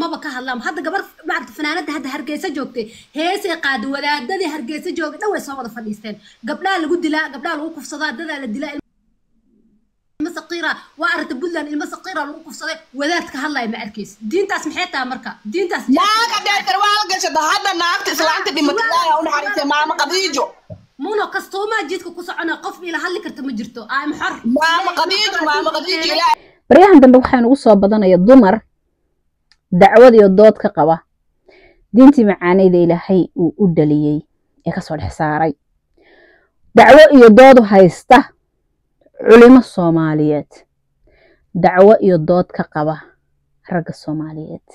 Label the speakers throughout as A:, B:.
A: maba ka hadlaan hadda gabar maarata fanaanada hadda hargeysa joogtay heesay qaadi wadaadadii hargeysa joogay dhan way soo wada fadhiisteen gabdhaha lagu dilaa gabdhaha lagu kufsadaa dadaa la dilaa ilma saqiira waa aragta puntland ilma saqiira lagu kufsaday wadaadka hadlaya ma arkaysa diintaas maxay tahay marka diintaas
B: naaga dheer waa gashada hadda naagta islaanta dhimatay ilaahay ha u naxariistay maama qadiijo
A: muno kastuumaa jidka ku socona qof ila hadli karta ma jirto aam xor
B: maama qadiijo maama qadiijo ilaahay
C: baryahan dambe waxaa nagu soo badanaya dumar dacwad iyo dood ka qaba diintii macaaneyda ilaahay uu u dhaliyey ee kasoo dhex saaray dacwo iyo dood haysta culimo soomaaliyeed dacwo iyo dood ka qaba ragga soomaaliyeed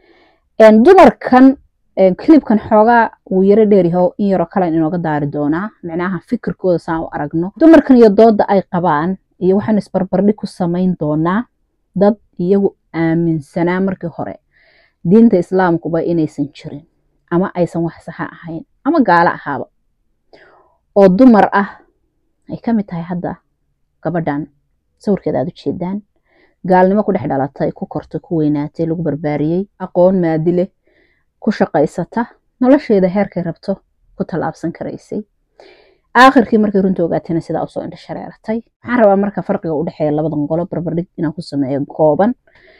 C: dumarkan kilibkan xoogaa wuu yaro dheeryaho in yaroo kalen inooga daari doonaa micnaha fikirkooda saan u aragno dumarkan iyo doodda ay qabaan iyo waxaanu isbarbardhig ku samayn doonaa dad iyagu aaminsanaa markii hore diinta islaamkuba inaysan jirin ama aysan wax saxa ahayn ama gaalo ahaaba oo dumar ah ay ka mid tahay hadda gabadhan sawirkeeda aad u jeedaan gaalnimo ku dhex dhalatay ku kortay ku weynaatay lagu barbaariyey aqoon maadi leh ku shaqaysata nolosheeda heerkay rabto ku tallaabsan karaysay aakhirkii markay runta ogaatayna sidaa usoo indha shareeratay waxaan rabaa marka farqiga u dhexeeya labadan qolo barbardhig inaan ku sameeyo kooban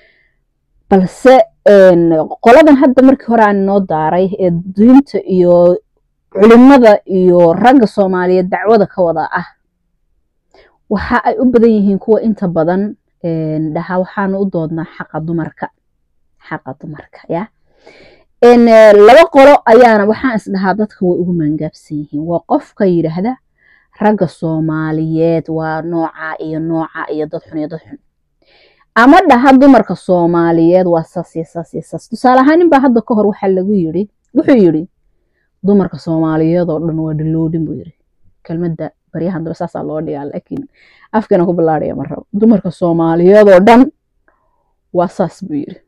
C: balse qoladan hadda markii hore aan noo daaray ee diinta iyo culimada iyo ragga soomaaliyeed dacwada ka wada ah waxa ay u badan yihiin kuwa inta badan dhaha waxaanu u doodnaa xaqa dumarka xaqa dumarka ya laba qolo ayaana waxaan isdhahaa dadka way ugu maangaabsan yihiin waa qofka yidhaahda ragga soomaaliyeed waa nooca iyo nooca iyo dad xun iyo dad xun ama dhaha dumarka soomaaliyeed waa saas iyo saas iyo saas tusaale ahaan ninbaa hadda ka hor waxaa lagu yidhi wuxuu yidhi dumarka soomaaliyeed oo dhan waa dhiloodhin buu yidhi kelmadda baryahan dambe saasaa loo dhigaa laakiin afkana ku bilaadhaya ma rabo dumarka soomaaliyeed oo dhan waa saas buu yidhi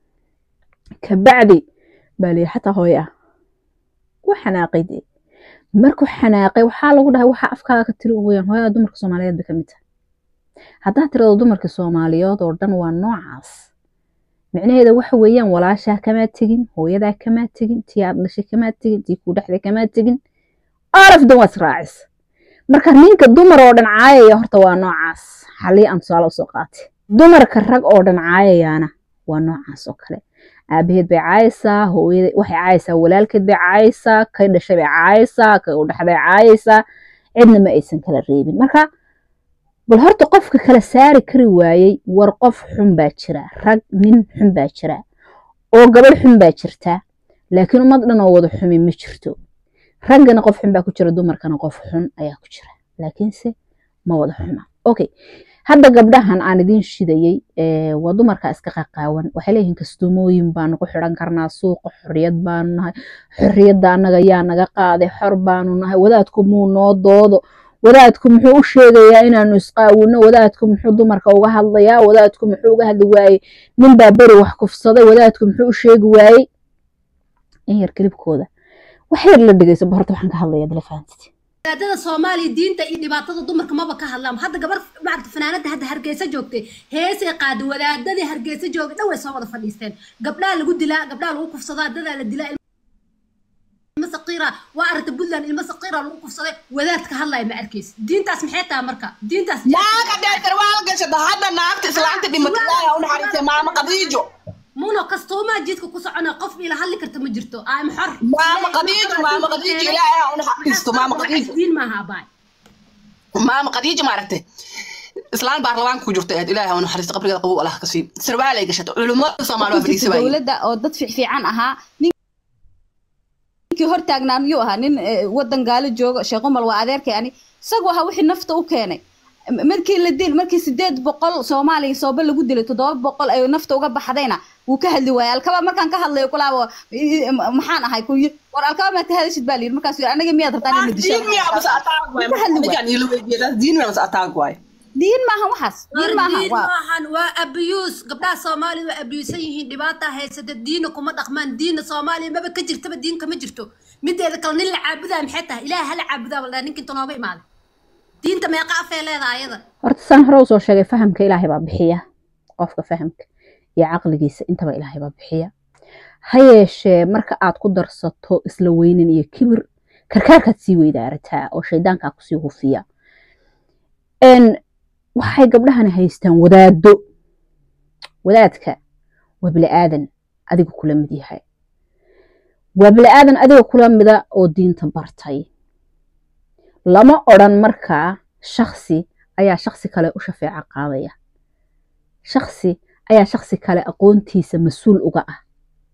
C: kabacdi baa layidhi xataa hooy ah wuu xanaaqay dee markuu xanaaqay waxaa lagu dhahay waxaa afkaaga ka tiri weyaan hooyada dumarka soomaaliyeed bay ka mid tahay haddaa tirado dumarka soomaaliyeed oo dhan waa noocaas micnaheeda waxa weeyaan walaashaa kamaa tegin hooyadaa kamaa tegin tii aad dhashay kamaa tegin tii kuu dhexday kamaa tegin olafdan waa israacis marka ninka dumar oo dhan caayaya horta waa noocaas xalii aan tusaale usoo qaatay dumarka rag oo dhan caayayaana waa noocaas oo kale aabaheed bay caayaysaa hooyada waxay caayaysaa walaalkeed bay caayaysaa kay dhashay bay caayaysaa kay u dhexday caayaysaa cidna ma aysan kala reebin marka bal horta qofka kala saari kari waayey war qof xun baa jira rag nin xun baa jira oo gabadh xun baa jirta laakiin ummad dhan oo wada xumi ma jirto raggana qof xun baa ku jira dumarkana qof xun ayaa ku jira laakiinse ma wada xuma okay hadda gabdhahan aan idiin shidayey waa dumarka iska qaqaawan waxay leeyihiin kastuumooyin baanu ku xidhan karnaa suuqa xorriyad baanu nahay xorriyadda annaga yaa naga qaaday xor baanu nahay wadaadku muu noo doodo wadaadku muxuu u sheegayaa inaanu isqaawino wadaadku muxuu dumarka uga hadlayaa wadaadku muxuu uga hadli waayey ninbaa beri wax kufsaday wadaadku muxuu u sheegi waayey in yar kelibkooda wax yar la dhegeyso ba horta waxaan ka hadlayaa dala fahamtid
A: wadaadada soomaaliya diinta iyo dhibaatada dumarka maba ka hadlaan hadda gabar maarata fanaanada hadda hargeysa joogtay heesay qaadi wadaadadii hargeysa joogay dhan way soo wada fadhiisteen gabdhaha lagu dilaa gabdhaha lagu kufsadaa dadaa la dilaa ilma saqiira waa aragta puntland ilma saqiira lagu kufsaday wadaadka hadlaya ma arkaysa diintaas maxay tahay marka diintaas
B: naaga dheer waa gashada hadda naagta islaanta dhimatay ilaahay ha u naxariistay maama qadiijo
A: muno kastuumaa jidka ku socona qof ila hadli karta ma jirto aam xor
B: maama qadiijo maama qadiijo ilaahay ha u naxariisto maama qadiijo
A: diin maaha abaay
B: maama qadiijo maaragtay islaan baarlamaanka ku jirta ilaahay ha u naxariisto qabrigeeda qabow allah ka sii sarwaalay gashato culimmada soomaali waa fadhiisa waayey
D: dowladda oo dad fiican ahaa ninkii hor taagnaa miyuu ahaa nin wadan gaalo jooga sheekh umal waa adeerkay ani isagu ahaa wixii nafta u keenay markii la dil markii sideed boqol soomaaliya sooba lagu dilay toddoba boqol ay nafta uga baxdayna wuu ka hadli waayay alkaba markaan ka hadlayo kulaabo maxaan ahay ku yiri war alkaba maa ka hadashid baa layiri markaas yiri anaga miyaad rabtaan in la disho
B: diin miyaa bas ataag waay ninkaan ila weydiiyay diin miyaa bas ataag waay
D: diin maaha waxaas diin maaha
A: diin
D: waa
A: maahan waa abiyuus gabdhaha soomaaliya waa abiyuusan yihiin dhibaata haysata diina kuma dhaqmaan diina soomaaliya maba ka jirtaba diinka ma jirto mideeda kale nin la caabudaa maxay tahay ilaah hala caabudaa baldhaa ninka inta nooga imaaday diinta meeqa afee leedahay ayada
C: horta saan hore usoo sheegay fahamka ilaahay baa bixiya qofka fahamka iyo caqligiisa intaba ilaahay baa bixiya ha yeeshee marka aad ku darsato isla weynin iyo kibir karkaarkaad sii weydaarataa oo shaydaankaa kusii hufiya waxay gabdhahani haystaan wadaado wadaadka waa bili-aadan adiga kula mid yahay waa bili-aadan adiga kula mida oo diinta bartay lama odran markaa shaksi ayaa shaksi kale u shafeeco qaadaya shaksi ayaa shaksi kale aqoontiisa mas-uul uga ah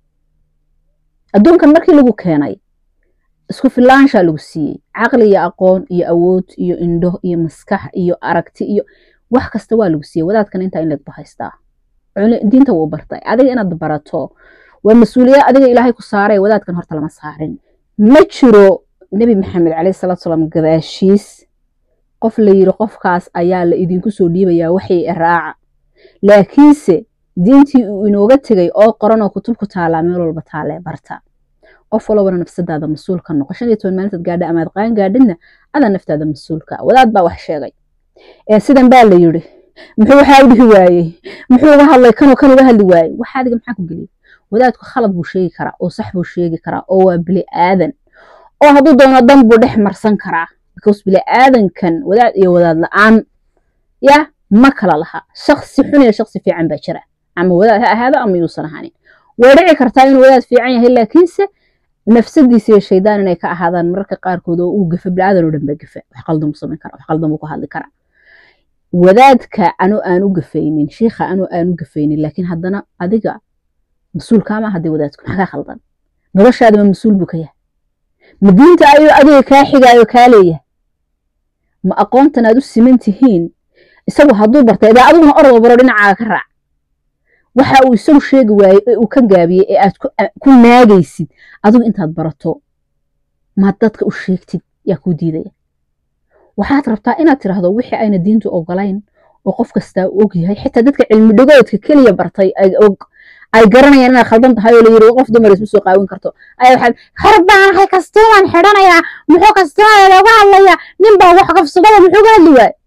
C: adduunkan markii lagu keenay isku filaanshaa lagu siiyey caqli iyo aqoon iyo awood iyo indho iyo maskax iyo aragti iyo wax kasta waa lagu siiyey wadaadkan intaa in lagu haystaa diinta wuu bartay adiga inaad barato waa mas-uuliyad adiga ilaahay ku saaray wadaadkan horta lama saarin ma jiro nebi maxamed caleyhi salaatu salaam gadaashiis qof la yiri qofkaas ayaa la idinku soo dhiibayaa waxay raaca laakiinse diintii uu inooga tegay oo qoran oo kutub ku taalaa meel walba taalee barta qof walbana nafsadaada mas-uulka noqo shan iyo toban maalintaad gaadha amaad qaan gaadhidna adaa naftaada mas-uulka wadaad baa wax sheegay ee sidan baa la yiri muxuu waxaa u dhihi waayey muxuu uga hadlay kanoo kan uga hadli waayey waxa adiga maxaa ku geliyay wadaadku khalad buu sheegi karaa oo sax buu sheegi karaa oo waa bili aadan oo hadduu doono dan buu dhex marsan karaa because bili aadankan wadaad iyo wadaad la-aan ya ma kala laha shaksi xun iyo shaksi fiican baa jira ama wadaad ha ahaado ama yuusan ahaanin way dhici kartaa inuu wadaad fiican yahay laakiinse nafsadiisa iyo shaydaan inay ka ahaadaan mararka qaarkood oo uu gafa bili-aadan oo dhan baa gafa wax qaldan buu samayn karaa wax qaldan buu ku hadli karaa wadaadka anoo aan u gafaynin shiikha anoo aan u gafaynin laakiin haddana adiga mas-uulkaama haddii wadaadku maxaa kaa khaldan noloshaadama mas-uul buu ka yahay ma diinta ayuu adiga kaa xigaayo kaa leeyahay ma aqoontan aad u siman tihiin isagu hadduu bartay daa adiguna ordo baro dhinacaaga ka raac waxa uu isagu sheegi waayey ee uu ka gaabiyey ee aad ku naagaysid adigu intaad barato maad dadka u sheegtid yaa kuu diidaya waxaad rabtaa inaad tiraahdo wixii ayna diintu ogolayn oo qof kastaa u og yahay xitaa dadka cilmi dhigoodka keliya bartay ay garanayaan inaad khaldan tahay oo la yiri qof dumar isma soo qaawin karto ay waxaad hor baanahay kastuumaan xidhanayaa muxuu kastuumada looga hadlayaa nin baa wax kafsubada muxuu ga hadli waay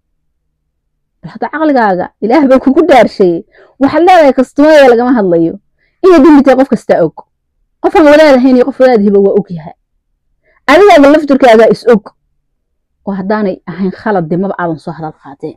C: bal hadda caqligaaga ilaah baa kugu dhaarsheeyey waxaad leedahay kastuumada lagama hadlayo inay dembi tahay qof kastaa og qofaan wadaadahayn iyo qof wadaadhiba waa og yahay adigaaga lafturkaaga is og oo haddaanay ahayn khalad de maba aadan soo hadal qaadeen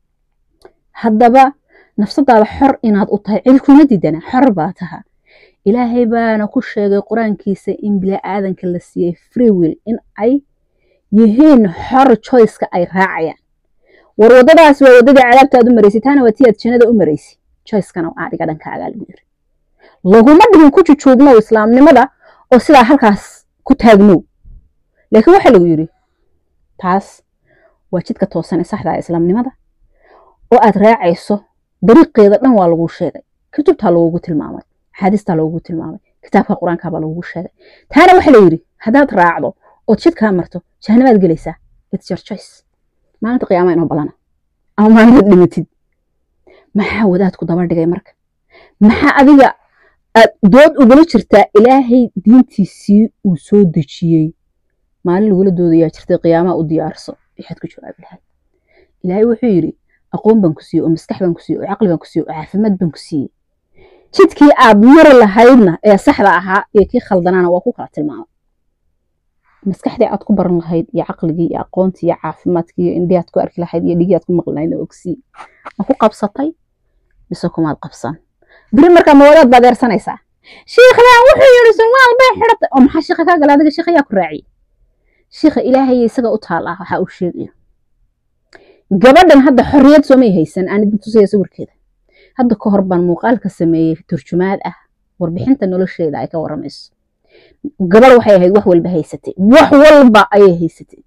C: haddaba nafsadaada xor inaad u tahay cid kuma diidana xor baa taha ilaahay baana ku sheegay qur-aankiisa in bilaa-aadanka la siiyey free will in ay yihiin xor choiceka ay raacayaan war waddadaas waa waddadii cadaabtaad u maraysay taana waa tii aad jannada u maraysay choicekana waa adiga dhankaagaa lagu yiri laguma dhigin ku jujuubnow islaamnimada oo sidaa halkaas ku taagnow laakiin waxaa lagu yiri taas waa jidka toosan ee saxda ah islaamnimada oo aad raacayso dariiqeeda dhan waa laguu sheegay kutubtaa lagugu tilmaamay axaadiistaa lagugu tilmaamay kitaabka qur-aankaabaa lagugu sheegay taana waxaa la yidhi haddaad raacdo ood jidkaa marto jahannamaad gelaysaa its your choice maalinta qiyaama inoo ballana ama maalintaad dhimatid maxaa wadaadku daba dhigay marka maxaa adiga aad dood ugula jirtaa ilaahay diintiisii uu soo dejiyey maalin lagula doodayaa jirtay qiyaamaha u diyaarso waxaad ku jawaabi lahayd ilaahay wuxuu yidhi aqoon baan ku siiyey oo maskax baan ku siiyey oo caqli baan ku siiyey oo caafimaad baan ku siiyey jidkii aad mari lahaydna ee saxda ahaa iyo kii khaldanaana waa ku kala tilmaamay maskaxdii aad ku baran lahayd iyo caqligii iyo aqoontii iyo caafimaadkii iyo indhii aad ku arki lahayd iyo dhigii aad ku maqli lahaydna ogsii ma ku qabsatay mise kumaad qabsan beri markaa mawadaad baad eersanaysaa shiikhdan wuxuu yidhi surwaal bay xidhatay oo maxaa shiikha kaa gala adiga shiikha yaa ku raaciyey shiikha ilaahaya isaga u taal ah waxaa uu sheegayo gabadhan hadda xorriyad soomay haysan aan idin tusaya sawirkeeda hadda ka hor baan muuqaalka sameeyey turjumaad ah warbixinta nolosheeda ay ka waramayso gabadh waxay ahayd wax walba haysatay wax walba ayay haysatay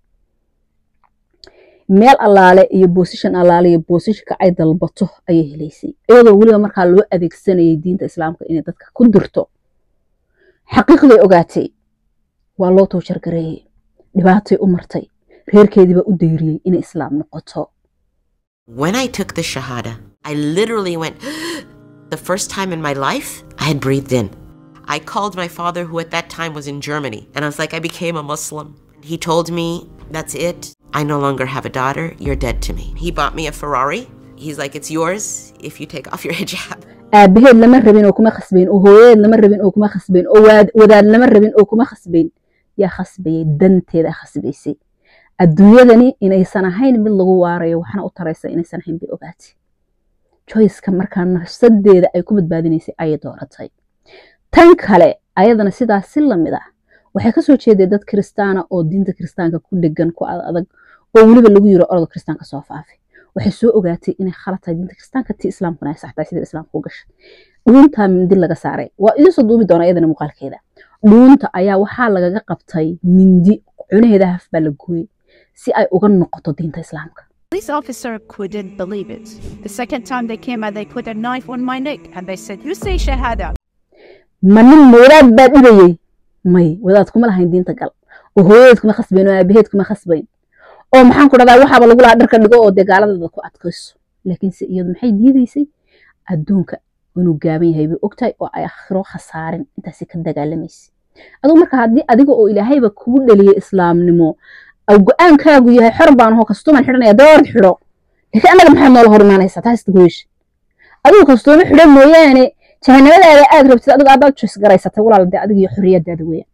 C: meel allaale iyo boosishan allaale iyo boosishanka ay dalbato ayay helaysay iyadoo weliba markaa loo adeegsanayay diinta islaamka inay dadka ku dirto xaqiiqday ogaatay waa loo toojargareeyey dhibaatay u martay reerkeediibaa u dayriyey inay islaam noqoto
E: When I took the Shahada, I literally went, the first time in my life, I had breathed in. I called my father, who at that time was in Germany, and I was like, I became a Muslim. He told me, That's it. I no longer have a daughter. You're dead to me. He bought me a Ferrari. he's like, it's yours if you take off your hijab.
C: aabaheed lama rabin oo kuma khasbayn oo hooyadeed lama rabin oo kuma khasbayn oo waad- wadaad lama rabin oo kuma khasbayn yaa khasbayay danteeda khasbaysay adduunyadani inaysan ahayn mid lagu waarayo waxna u taraysa inaysan ahayn bay ogaatay joyceka markaa nafsadeeda ay ku badbaadinaysay ayay dooratay tan kale ayadana sidaas si lamid ah waxay kasoo jeeday dad kiristaana oo diinta kiristaanka ku dhegan ku ad- adag oo weliba lagu yiro orod kiristaanka soo faafay waxay soo ogaatay inay khalad tahay diinta kiristaanka tii islaamkuna ay sax tahay sida islaamka u gashay dhuunta mindi laga saaray waa idiin soo duubi doona iyadana muuqaalkeeda dhuunta ayaa waxaa lagaga qabtay mindi cunaheeda haf baa la gooyey si ay uga noqoto diinta islaamka
F: Police officer couldn't believe it. The second time they came out, they put a knife on my neck and they said, You say Shahada.
C: ma nin ma wadaad baa dhibayey may wadaad kuma lahayn diinta gal oo hooyadeed kuma khasbayn oo aabaheed kuma khasbayn oo maxaan ku dhahdaa waxaaba lagu lahaa dharka dhigo oo dee gaaladeeda ku adkayso laakiinse iyadu maxay diidaysay adduunka inuu gaaban yahay bay ogtahay oo ay akhiro khasaarin intaasi ka dagaalamaysa adigu marka haddii adiga oo ilaahayba kugu dhaliyay islaamnimo au go-aankaagu yahay xor baan hoo kastuuman xidhanaya doord xidho laakiin annaga maxaad noola hor imaanaysaa taas dagoysha adigu kastuumo xidhan mooyaane jahanabadaada aad rabtid adigu aadaad jus garaysatay walaal dee adiga iyo xorriyadaada weeyaan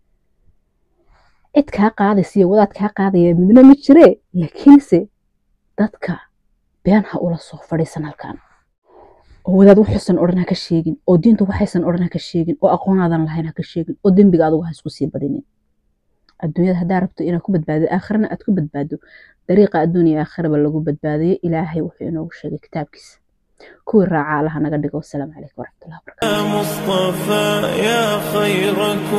C: cid kaa qaadaysa iyo wadaad kaa qaadaya midna ma jiree laakiinse dadka been ha ula soo fadhiisan halkan oo wadaad waxuusan odhan ha ka sheegin oo diinta waxaysan odhan ha ka sheegin oo aqoonaadan lahayn ha ka sheegin oo dembiga adigu ha isku sii badinin adduunyada haddaa rabto inaad ku badbaado aakhirana aad ku badbaado dariiqa adduuniya aakhiraba lagu badbaadayo ilaahay wuxuu inoogu sheegay kitaabkiisa kuwii raaca allaha naga dhigo wasalaamu calaykum waraxmatullahi wabarakatu
G: يا مصطفى يا خير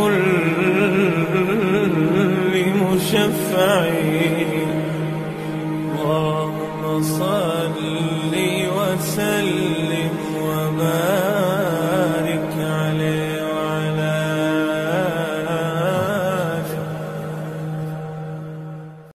G: كل مشفع اللهم صل وسلم